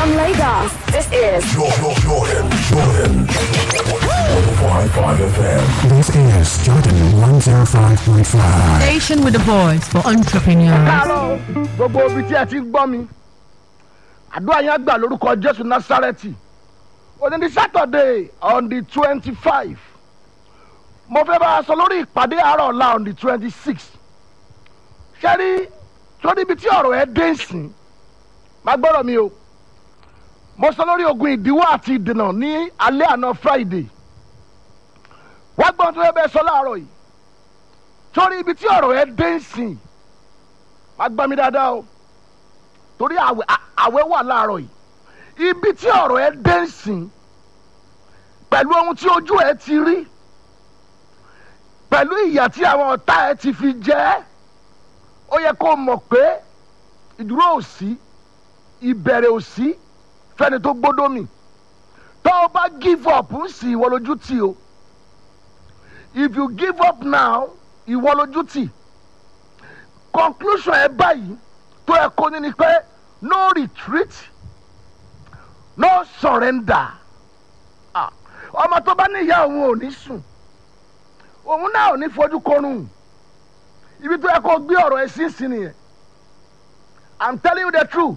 From Lagos, this is Jordan, Jordan, Jordan. 105.5 FM. This is Jordan 105.5. Station with the voice for entrepreneurs. káàárọ̀ gbogbo ibi tí ẹ ti ń gbọ́ mi àdúrà yẹn gbà lórúkọ jésù násárẹ́tì òní ní sátọ̀dé on the twenty five mo fẹ́ bá a sọ lórí ìpàdé àárọ̀ ọ̀la on the twenty six ṣẹ́rí sórí ibi tí ọ̀rọ̀ ẹ dé sìn má gbọ́dọ̀ mi o mo sọ lórí ogun ìdíwọ́ àti ìdènà ní alẹ́ àná friday wá gbọ́n tó yẹ bẹ́ẹ̀ sọ láàárọ̀ yìí sórí ibi tí ọ̀rọ̀ ẹ dé sìn wá gbọ́ mi dáadáa o torí àwẹ̀ à- àwẹ̀ wà láàárọ̀ yìí ibi tí ọ̀rọ̀ ẹ dé ń sìn pẹ̀lú ohun tí ojú ẹ ti rí pẹ̀lú ìyà tí àwọn ọ̀tá ẹ ti fi jẹ́ ẹ́, ó yẹ kó mọ̀ pé ìdúró ò sí ìbẹ̀rẹ̀ ò sí fẹ́ni tó gbódó mi tó o bá give up ń sì ìwọ lójú tì o if you give up now ìwọ lójú tì conclusion ẹ báyìí tó ẹ kó ní ni pé no retreat no surrender Ah, ọmọ tó bá níyà òun ò ní sùn òun náà ò ní fojú kọrùn ibi tó yẹ kó gbé ọ̀rọ̀ ẹ sí sí nìyẹn i'm telling you the truth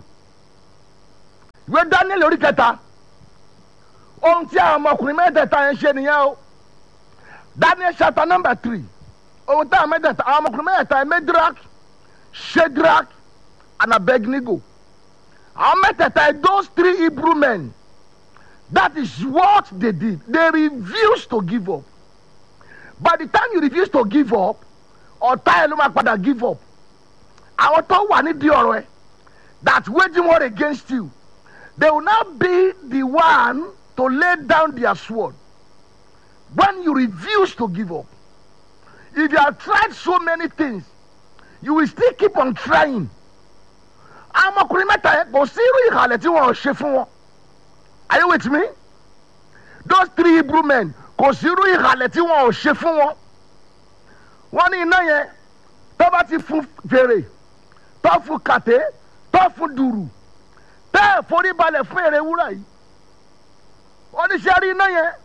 ìwé daniel orí kẹta ohun tí àwọn ọmọkùnrin mẹ́tẹ̀ẹ̀ta yẹn ṣe nìyẹn o daniel chapter number three ohun tí àwọn mẹ́tẹ̀ẹ̀ta àwọn ọmọkùnrin mẹ́tẹ̀ẹ̀ta yẹn medrak shadrach and abednego àwọn mẹ́tẹ̀ẹ̀ta yẹn those three hebrew men that is what they did they refused to give up by the time you refuse to give up ọ̀tá ẹ̀ ló máa padà give up àwọn tó wà nídìí ọ̀rọ̀ ẹ̀ that waging war against you they will now be the one to lay down their sword when you refuse to give up if you have tried so many things you will still keep on trying àwọn ọmọkùnrin mẹ́ta yẹn kò sí irú ìhàlẹ̀ tí wọ́n ò ṣe fún wọn are you with me those three hebrew men kò sí irú ìhàlẹ̀ tí wọ́n ò ṣe fún wọn wọ́n ní iná yẹn tó bá ti fún fèrè tó fún kàté tó fún dùrù tẹ́ ẹ̀ forí balẹ̀ fún èrè wúrà yìí oníṣẹ́ rí iná yẹn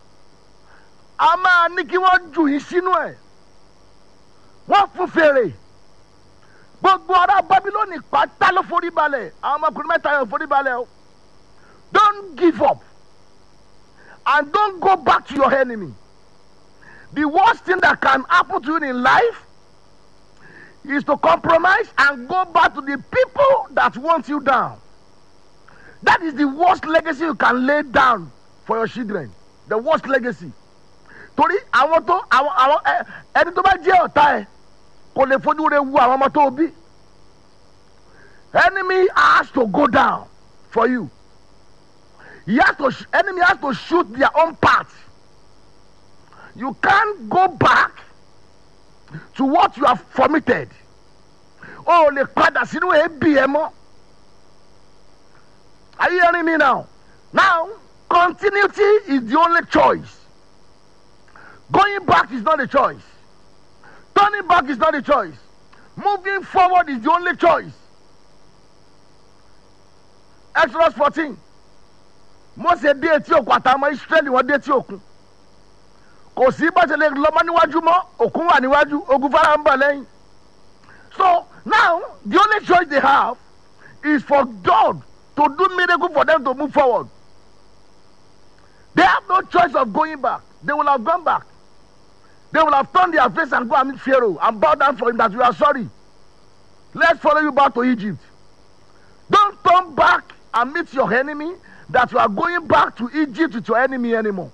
a máa ní kí wọ́n jù yín sínú ẹ̀ wọ́n fún fèrè gbogbo ará babilóni pátá ló forí balẹ̀ àwọn ọmọkùnrin mẹ́ta yẹn ò forí balẹ̀ o don't give up and don't go back to your enemy the worst thing that can happen to you in life is to compromise and go back to the people that want you down that is the worst legacy you can lay down for your children the worst legacy torí àwọn tó àwọn àwọn ẹ ẹni tó bá jẹ́ ọ̀tá ẹ kò lè fojú rẹ wu àwọn ọmọ tó o bí enemy has to go down for you he has to sh- enemy has to shoot their own part you can't go back to what you have formitted o ò lè padà sínú ebi ẹ mọ́ are you hearing me now now continuity is the only choice going back is not a choice turning back is not a choice moving forward is the only choice exodus fourteen mose dé etí òkun àtàwọn israẹli wọn dé etí òkun kò sí bá ṣe lè lọ́mọ níwájú mọ́ òkun wà níwájú ogun fara ń bọ̀ lẹ́yìn so now the only choice they have is for god to do miracle for them to move forward they have no choice of going back they will have gone back they will have turned their face and go and meet pharaoh and bow down for him that we are sorry let's follow you back to egypt don't turn back and meet your enemy that you are going back to egypt with your enemy anymore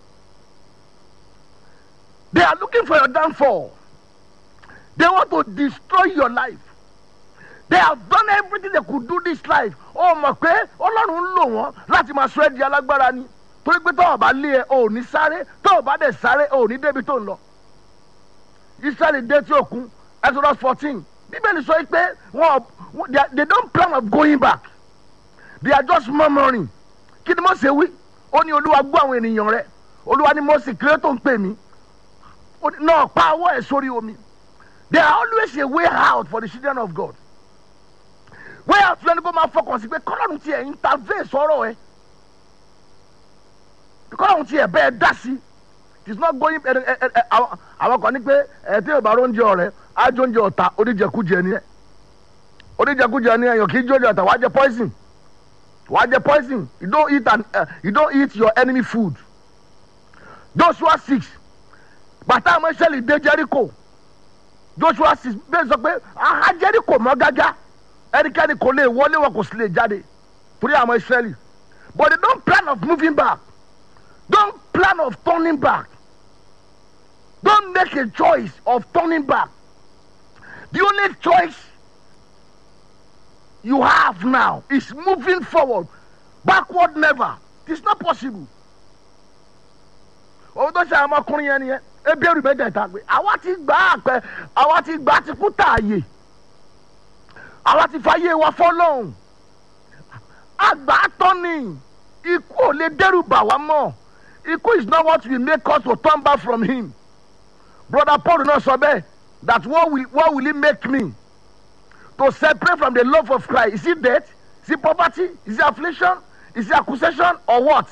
they are looking for your downfall they want to destroy your life they have done everything they could do this life ó mọ̀ pé ọlọ́run ń lò wọ́n láti máa sọ ẹ́ di alágbára ni torí pé tọ́wọ́ bá lé ẹ ò ní sáré tọ́wọ́ bá dẹ̀ sáré ò ní débi tó ń lọ israeli dé tí òkun exodus fourteen bíbélì sọ pé wọn they, are- they don't plan of going back they are just murmuring kí ni mo ṣe wí ó ní olúwa gbọ́ àwọn ènìyàn rẹ olúwa ni mo sì kéré tó ń pè mí Ó ní, náà pa ọwọ́ ẹ̀ sórí omi there are always a way out for the children of God way out lẹ́nu kó máa fọkàn sí pé kọ́lọ́run kọ́lọ́hún tiẹ̀ intervene sọ̀rọ̀ ẹ kọ́lọ́hún tiẹ̀ bẹ́ẹ̀ dá sí it is not going ẹ ẹ ẹ àwọn àwọn kan ní pé ẹ tí yorùbá ló ń jẹ ọ̀rẹ́ ájó ń jẹ ọ̀tá oníjẹkújẹ ni ẹ oníjẹkújẹ ni ẹ yàn kí jójẹ ọ̀tá wàá jẹ poison wàá jẹ poison you don't eat and uh, you don't eat your enemy food joshua six bàtà àwọn ìṣẹ̀lẹ̀ dé jericho joshua six bẹ́ẹ̀ sọ pé aha jericho mọ́ gágá ẹnikẹ́ni kò lè wọlé wọn kò sì lè jáde torí àwọn ìṣẹ̀lẹ̀ but they don't plan of moving back don't plan of turning back don't make a choice of turning back the only choice you have now is moving forward backward never it is not possible òun tó ṣe àwọn ọmọkùnrin yẹn nìyẹn ebi èrò mẹ́tẹ̀ẹ̀ta pé àwa ti gbà á pẹ́ àwa ti gbà á ti kú tààyè àwa ti fàyè wa fọlọ́hún àgbà tán ni ikú ò lè dẹ́rù bà wá mọ́ ikú is not what will make us to turn back from him brother paul náà sọ bẹ́ẹ̀ that what will, what will he make me to separate from the love of christ is it death is it poverty is it affliction is it accusation or what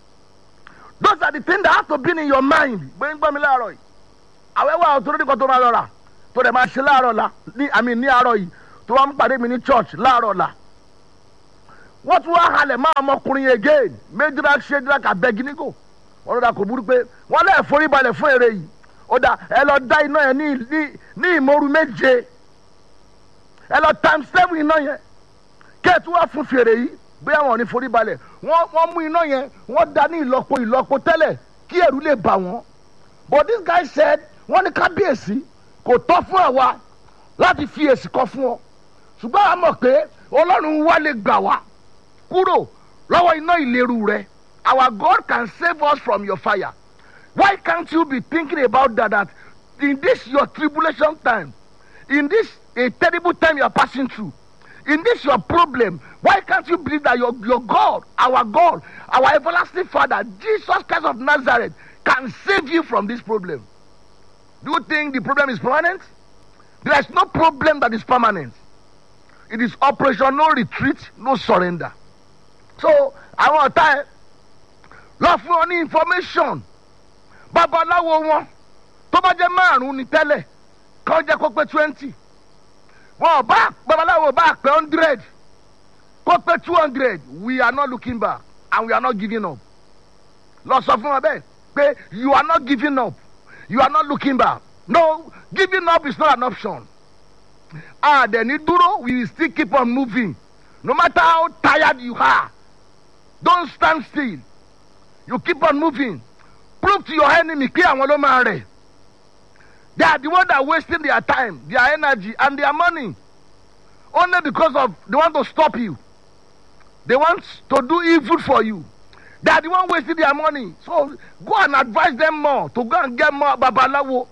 those are the things that have to be in your mind gbẹ̀ngbẹ̀ mi láàárọ̀ yìí àwọn ẹwà àwọn tó lórí kan tó máa lọ rà tó dẹ̀ máa ṣe láàárọ̀ la ní àmì ní àárọ̀ yìí tó wá ń pàdé mi ní church láàárọ̀ la wọ́n tún wá halẹ̀ máa ọmọkùnrin yẹn again méjìlá ṣéjìlá kà bẹ́gì nígò wọ́n lọ́dà kò burú pé wọ́n lẹ́ẹ̀ forí balẹ̀ fún èrè yìí ó dà ẹ lọ dá iná yẹn ní ní ní ìmọ̀rú méje ẹ lọ times seven iná yẹn kẹ́ẹ̀tù wá fún fèrè yìí bóyá wọn ò ní forí balẹ̀ wọ́n wọ́n mú iná yẹn wọ́n da ní ìlọ́po ìlọ́po tẹ́lẹ̀ kí ẹ̀rú lè bà wọ́n but this guy said wọ́n ní kábíyèsí kò tọ́ fún àwa láti fi èsì kan fún ọ ṣùgbọ́n a mọ̀ pé ọlọ́run wá lè gbà wá kúrò lọ́wọ́ iná ìléru rẹ our God can save us from your fire why can't you be thinking about that that in this your tribulation time in this a terrible time you are passing through in this your problem why can't you believe that your your God our God our everlasting Father Jesus Christ of Nazareth can save you from this problem do you think the problem is permanent there is no problem that is permanent it is operation no retreat no surrender so àwọn ọ̀tá ẹ lọ fún ọ ní information babaláwo wọn tó bá jẹ́ márùn-ún ní tẹ́lẹ̀ kàn jẹ́ kó pé twenty wọn bá babaláwo bá pé hundred kó pé two hundred we are not looking back and we are not giving up lọ sọ fún wọn bẹ́ẹ̀ pé you are not giving up you are not looking back no giving up is not an option ah dẹni dúró we will still keep on moving no matter how tired you are don't stand still you keep on moving prove to your enemy pé àwọn ló máa rẹ̀ they are the ones that are wasting their time their energy and their money only because of they want to stop you they want to do evil for you they are the one wasting their money so go and advise them more to go and get more babalawo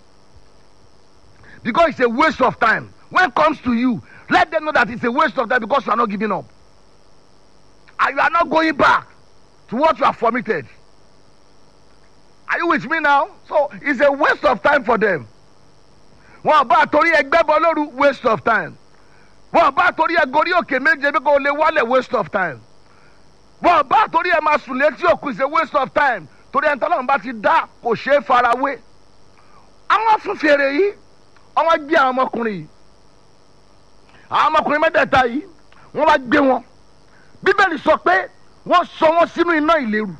because it's a waste of time when it comes to you let them know that it's a waste of time because you are not giving up and you are not going back to what you have committed are you with me now so it's a waste of time for them wọn bá torí ẹgbẹ́ bọ lóru waste of time wọn bá torí ẹ gorí òkè méje bí kò lè wálẹ̀ waste of time wọn bá torí ẹ máa sùn létí òkú is a waste of time torí ẹ tọ́lọ́run bá ti dá kò ṣeé farawé àwọn fún fèrè yìí àwọn gbé àwọn ọmọkùnrin yìí àwọn ọmọkùnrin mẹ́tẹ̀ẹ̀ta yìí wọ́n bá gbé wọn bíbélì sọ pé wọ́n sọ wọ́n sínú iná ìléru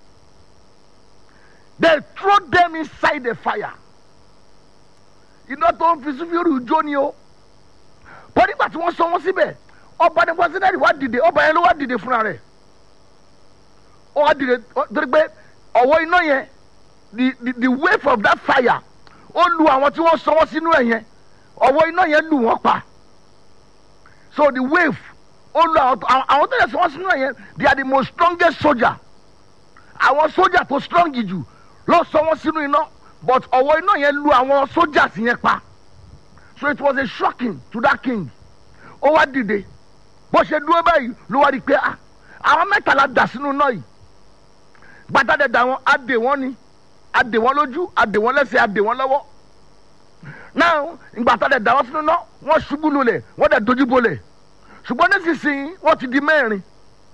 they throw them inside the fire iná tó ń fi sífìrì jó ni o bọ́ nígbà tí wọ́n sọ wọ́n síbẹ̀ ọba ní pọ́sídẹ́ẹ̀lì wá dìde ọba yẹn ló wá dìde fúnra rẹ̀ ó wá dìde torí pé ọ̀wọ́ iná yẹn the the the wave of that fire ó lu àwọn tí wọ́n sọ wọ́n sínú ẹ̀ yẹn ọ̀wọ́ iná yẹn lù wọ́n pa so the wave ó lu àwọn àwọn tó yẹ sọ wọ́n sínú ẹ̀ yẹn they are the most strongest soldier àwọn soldier tó strong jù ló sọ wọ́n sínú iná but ọwọ́ iná yẹn lu àwọn soldiers yẹn pa so it was a shocking to that king ó wá dìde bó ṣe dúró báyìí ló wá rí i pé ah àwọn mẹ́tàlá dà sínú iná yìí gbàtàdé dà wọn adè wọn ni adè wọn lójú adè wọn lẹ́sẹ̀ adè wọn lọ́wọ́ now gbàtàdé dà wọn sínú iná wọ́n ṣubú lulẹ̀ wọ́n dẹ̀ dojú bolẹ̀ ṣùgbọ́n nísinsìnyí wọ́n ti di mẹ́rin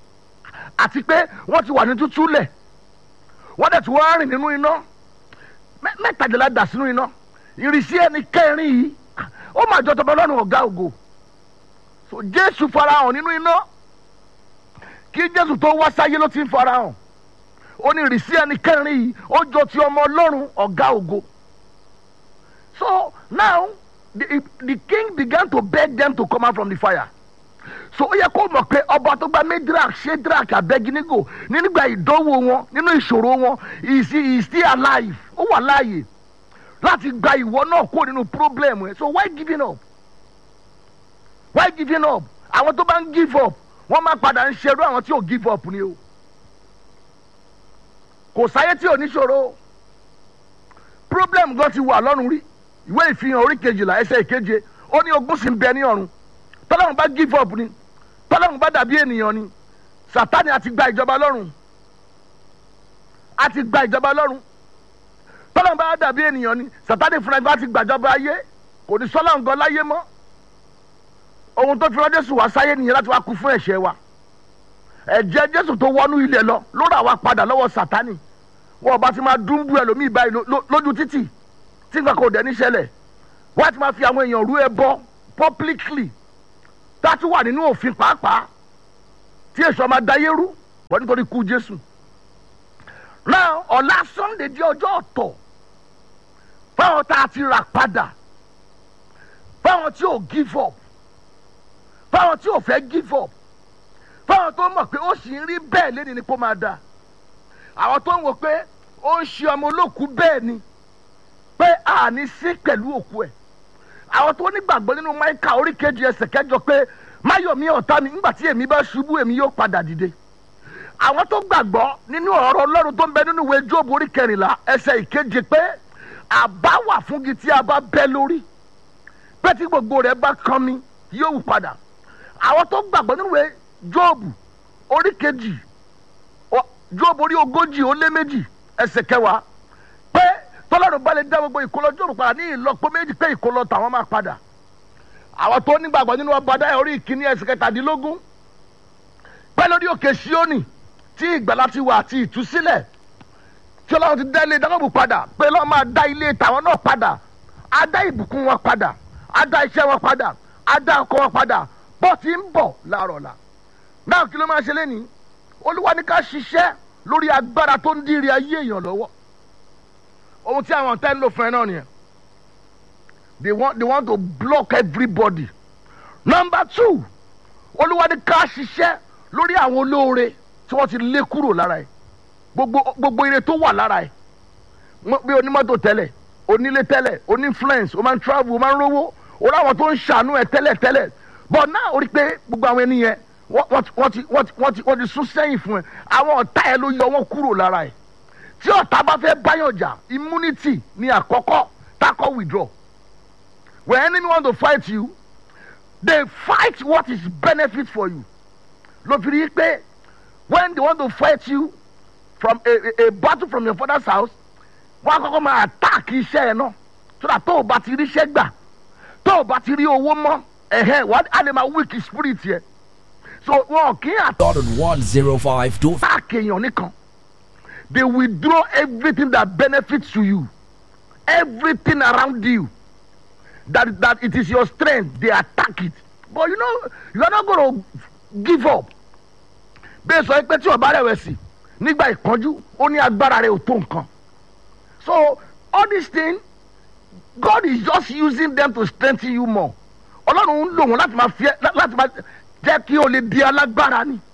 àti pé wọ́n ti wà ní tútú lẹ̀ wọ́n dẹ̀ tí wọ́n rìn nínú iná mẹ́- mẹ́tàdínlá dà sínú iná ìrísí ẹni kẹrin yìí ó máa jọ tọmọ lọ́rùn ọ̀gá ògo so jésù farahàn nínú iná kí jésù tó wá sáyé ló ti ń farahàn ó ní ìrísí ẹni kẹrin yìí ó jọ ti ọmọ ọlọ́run ọ̀gá ògo so now the, the king began to beg them to come out from the fire so ó yẹ kó mọ̀ pé ọba tó gba medrak shedrak abeginigo nígbà ìdánwò wọn nínú ìṣòro wọn he is he is still alive ó wà láàyè láti gba ìwọ náà kó nínú problem ẹ so why giving up why giving up àwọn tó bá ń give up wọ́n máa padà ń ṣerú àwọn tí ò give up ni o kò sáyé tí ò ní ṣòro problem gan ti wà lọ́rùn rí ìwé ìfihàn orí kejìlá ẹsẹ̀ ìkeje ó ní ogún sì ń bẹ ní ọ̀run tọ́lọ́run bá give up ni tọ́lọ́run bá dàbí ènìyàn ni sátani àti gba ìjọba lọ́rùn àti gba ìjọba lọ́rùn tọ́lọ́run bá dàbí ènìyàn ni sátani fúnra ẹgbẹ́ àti gbàjọba ayé kò ní sọ́lá nǹkan láyé mọ́ ohun tó fi rán jésù wá sáyé nìyẹn láti wá kú fún ẹ̀ṣẹ̀ wa ẹ̀jẹ̀ jésù tó wọnú ilẹ̀ lọ ló rà wá padà lọ́wọ́ sátani wọn bá ti máa dúnbú ẹlòmíì báyìí ló- ló- lójú títì tí nǹkan kò dẹ̀ ní ṣẹlẹ̀ wọ́n á ti máa fi àwọn èèyàn rú ẹbọ publicly tá a tún wà nínú òfin pàápàá tí èso ọmọ adáyé rú wọ́n nítorí kú jésù náà ọ̀la sunday di ọjọ́ ọ̀tọ̀ fáwọn tá a ti rà padà fáwọn tí ò give up fáwọn tí ò fẹ́ give up fáwọn tó mọ̀ pé ó sì ń rí bẹ́ẹ̀ lẹ́ni ni kó máa da àwọn tó ń wò pé ó ń ṣe ọmọ olókùú bẹ́ẹ̀ ni pé àní sí pẹ̀lú òkú ẹ̀ àwọn tó nígbàgbọ́ nínú máìkà orí kejì ẹsẹ̀ kẹjọ pé máyọ̀mí ọ̀tá mi nígbà tí èmi bá ṣubú èmi yóò padà dìde àwọn tó gbàgbọ́ nínú ọ̀rọ̀ ọlọ́run tó ń bẹ nínú ìwé jóòbù orí kẹrìnlá ẹsẹ̀ ìkeje pé àbá wà fún gi tí a bá bẹ́ lórí pé tí gbogbo rẹ̀ bá kan mi yóò wù padà àwọn tó gbàgbọ́ nínú ìwé jóòbù orí kejì ọ- jóòbù orí ogójì ó lé méjì ẹsẹ̀ kẹwàá pé tọ́lọ́run bá lè dá gbogbo ìkólọ jóòbù padà ní ìlọ́po méjì pé ìkólọ tàwọn máa padà àwọn tó nígbàgbọ́ nínú ọba dáyà orí ìkíní ẹsẹ̀ kẹtàdínlógún pẹ́ lórí òkè síónì tí ìgbàlá ti wà àti ìtúsílẹ̀ tí ọlọ́run ti dá ilé dákọ̀bù padà pé lọ́wọ́ máa dá ilé tàwọn náà padà á dá ìbùkún wọn padà á dá iṣẹ́ wọn padà á dá ọkọ wọn padà bọ́ ti ń bọ̀ láàárọ̀ la náà kí ló máa ṣe lẹ́nìí olúwa ní ká ṣiṣẹ́ lórí agbára tó ń dírí ayé èèyàn lọ́wọ́ ohun tí àwọn ọ̀tá ń lò fún ẹ náà nìyẹn they want they want to block everybody number two olúwa ní ká ṣiṣẹ́ lórí àwọn olóore tí wọ́n ti lé kúrò lára ẹ̀ gbogbo gbogbo ire tó wà lára ẹ̀ Mọ- bí onímọ́tò tẹ́lẹ̀ onílé tẹ́lẹ̀ onífluence o máa ń travel o máa ń rówó o láwọn tó ń ṣàánú ẹ̀ tẹ́lẹ̀ tẹ́lẹ̀ but náà o rí pé gbogbo àwọn ẹni yẹn wọ́n wọ́n ti wọ́n ti wọ́n ti wọ́n ti wọ́n ti sún sẹ́yìn fún ẹ àwọn ọ̀tá ẹ ló yọ wọ́n kúrò lára ẹ̀ tí ọ̀tá bá fẹ́ báyọ̀ jà immunity ni àkọ́kọ́ takọ́ withdraw when enemy want to fight you they fight what is benefit for you ló fi rí i pé when they want to fight you from a, a, a battle from your father's house wọ́n á kọ́kọ́ máa attack iṣẹ́ ẹ̀ náà so that tó o bá ti rí iṣẹ́ gbà tó o bá ti rí owó mọ́ ẹ̀hẹ́ wà á lè máa weak spirit yẹ so wọn kì í Dot on 105 dot attack èèyàn nìkan they withdraw everything that benefits to you everything around you that that it is your strength they attack it but you know you are not gonna give up bẹ́ẹ̀ sọ pé tí ọba rẹ̀wẹ̀sì nígbà ìpọ́njú ó ní agbára rẹ̀ ò tó nǹkan so all these things God is just using them to strengthen you more ọlọ́run ń lò wọ́n láti máa fi ẹ́ láti máa jẹ́ kí o lè di alágbára ni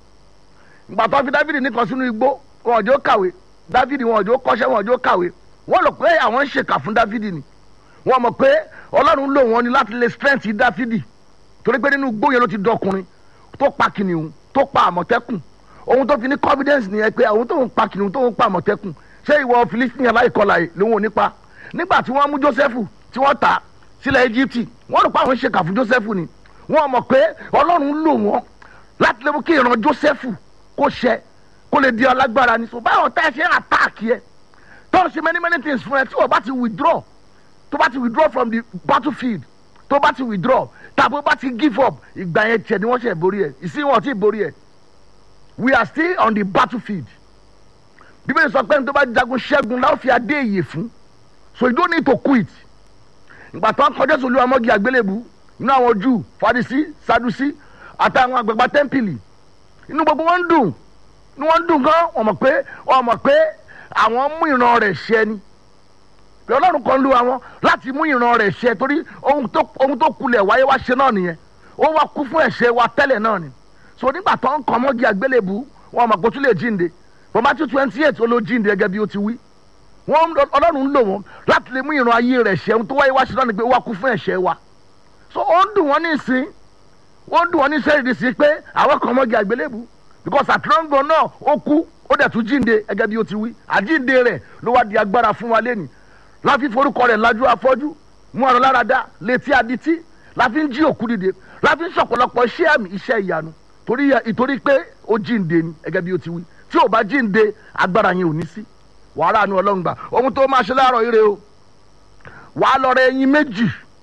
ìgbà tó fi dávidi nìkan sínú igbó wọn ò jẹ́ ó kàwé dávidi wọn ò jẹ́ ó kọ́ṣẹ́ wọn ò jẹ́ ó kàwé wọ́n lọ pé àwọn ń ṣèkà fún dávidi ni wọ́n mọ̀ pé ọlọ́run lò wọ́n ni láti lè strength dávidi torí pé nínú igbó yẹn ló ti dọkùnrin tó pa kìnìún tó pa àmọ̀tẹ́kùn ohun tó fi ní confidence nìyẹn pé àwọn tó ń pa kìnìún tó ń pa àmọ̀tẹ́kùn ṣé ìwọ philistine aláìkọlà yìí lòun ò ní pa nígbà tí wọ́n mú joseph tí wọ́n tà sílẹ̀ egypt wọ́n rò pé àwọn ń ṣèkà fún joseph ni wọ́n mọ̀ pé ọlọ́run lò wọ́n láti lè mú kí ìran joseph kó ṣẹ kó lè di alágbára ni so báwọn tá ẹ ṣe ń attack yẹ tó ń ṣe many many things fún ẹ tí wọ́n bá ti withdraw tó bá ti withdraw from the battlefield tó bá ti withdraw tàbí ó bá ti give up ìgbà yẹn tiẹ̀ ni wọ́n ṣe borí ẹ̀ ìsìn wọn ò tí ì borí ẹ̀ we are still on the battlefield bíbélì sọ pé ní tó bá jagun ṣẹ́gun láwọn fi adé ìyè fún so you don't need to quit ìgbà tó ń kọjá sí olúwa mọ́gì àgbélébù inú àwọn jù fadisi sadusi àtàwọn àgbàgbà tẹ́ḿpìlì inú gbogbo wọn ń dùn inú wọn ń dùn gan wọn mọ̀ pé wọn mọ̀ pé àwọn mú ìran rẹ̀ ṣẹ ni pé ọlọ́run kan lu àwọn láti mú ìran rẹ̀ ṣẹ torí ohun tó ohun tó kulẹ̀ wáyé wá ṣe náà nìyẹn ó wá kú fún ẹ̀ṣẹ̀ wa tẹ́lẹ̀ náà ni so nígbà tó ń kọ́ mọ́gì àgbélébù wọn mọ̀ pé ó tún lè jíǹde bọ́mátú twenty eight ó ló jíǹde gẹ́gẹ́ bí ó ti wí wọn ọlọ́run ń lò wọn láti lè mú ìran ayé rẹ̀ ṣẹ ohun tó wáyé wá ṣe náà ni pé ó wá kú fún ẹ̀ṣẹ̀ wa so ó ń dùn wọ́n ní ìsín ó ń dùn wọ́n ní sẹ́yìn sí pé àwọn kan mọ́gì àgbélébù because àtúrọ́ǹgàn náà ó kú ó dẹ̀ tún jíǹde gẹ́gẹ́ bí ó ti wí àjíǹde rẹ̀ ló wá di agbára fún wa lẹ́nu láfi forúkọ rẹ̀ lajú afọ́jú mú ọ̀rọ̀ lára dá létí adití láfi ń jí òkú dìde láfi ń sọ̀pọ̀lọpọ̀ iṣẹ́ àmì iṣẹ́ ìyanu torí ìtorí pé ó jíǹde ni gẹ́gẹ́ bí ó ti wí tí ò bá jíǹde agbára yẹn ò ní sí wàhálà nu ọlọ́run gbà ohun tó máa ṣe láàárọ̀ ire o wàá lọ rẹ ẹyin méjì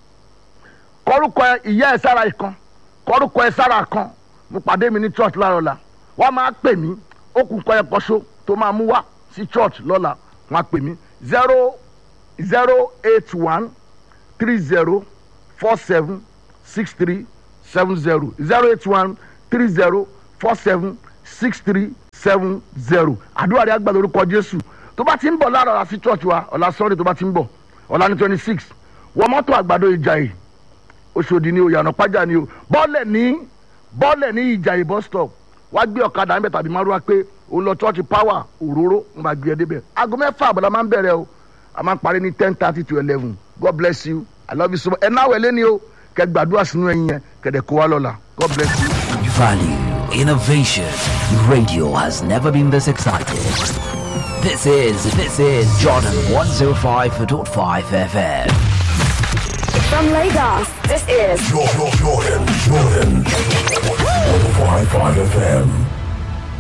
kọrúkọ ìyá ẹ sára kan kọrúkọ ẹ sára kan mo pàdé mi ní church láàárọ̀ la wọ́n máa pè mí ó kù kọ́ ẹ kọ́ṣó tó máa mú wá sí church lọ́la wọ́n á pè mí zero zero eight one three zero four seven six three seven zero zero eight one three zero four seven six three seven zero àdúrà rẹ̀ àgbà lórúkọ jésù tó bá ti ń bọ̀ láàárọ̀ àti church wa ọ̀la sunday tó bá ti ń bọ̀ ọ̀la ní twenty six wọ́n mọ́tò àgbàdo ìjàyè oṣòdì ni o yànnà pàjá ni o bọ́ọ̀lẹ̀ ní bọ́ọ̀lẹ̀ ní ìjàyè bus stop wá gbé ọ̀kadà ń bẹ̀ tàbí márùwá pé o lọ church power òróró ń bá gbé ẹ débẹ̀ aago mẹ́fà àbọ̀là máa ń bẹ̀rẹ̀ o a máa ń parí ní ten thirty to eleven god bless you i love you so much ẹ̀ náà wẹ̀ lẹ́ni o kẹ́ gbàdúrà sínú ẹ̀yìn yẹn kẹ̀dẹ̀ kó wa lọ́la god bless you. Value, innovation. Radio has never been this excited. This is, this is Jordan 105.5 FM. From Lagos, this is Jordan, Jordan, Jordan. 105.5 FM.